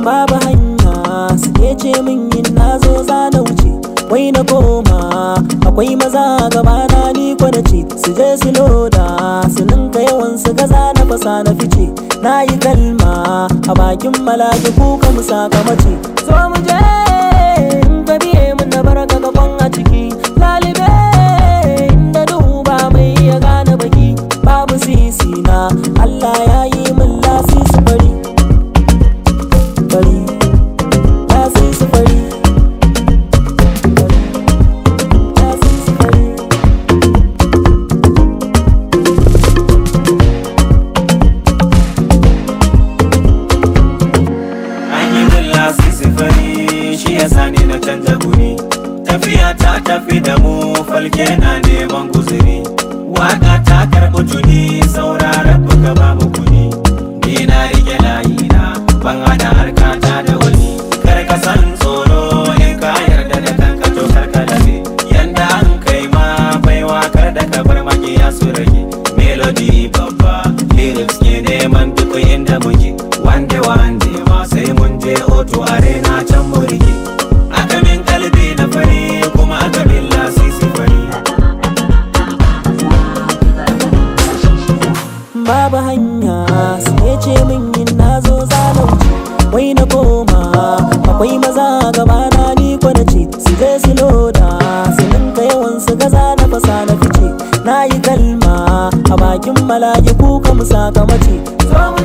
babu hanya suke ce min yin na zo za na wuce wai na koma akwai maza gabana ni na ce su je su loda su ninka yawan su gaza na fasa na fice na yi kalma a bakin malaki kuka mu saka mace zo mu je in ka biye mun na baraka gaban a ciki lalibe inda duba mai ya gane baki babu sisi na Allah ya yi min lasisi fari fari lasisi fari lasisi fari An yi min lasisi fari shi ya sani na canza guri Tafiya ta tafi da mu falke na neman guzuri Waka ta karɓi tuni sauraron buga babu kuni Ni na rike layina ban hada harkata da wani Kar ka san tsoro in ka yarda da kanka to kar ka labe Yanda an kai ma baiwa kar da ka bar makiya su rage Melody babba lyrics ke neman duk inda muke Wande wande ma sai mun je oto arena can mu rike Aka min kalbi na fari kuma aka min lasisi fari babu hanya suke ce min yin na zo za na wuce wai na koma akwai maza gabana ni na ce su je su loda su ninka yawan su gaza na fasa na fice na yi kalma a bakin mala'iku ka mu saka mace zo mu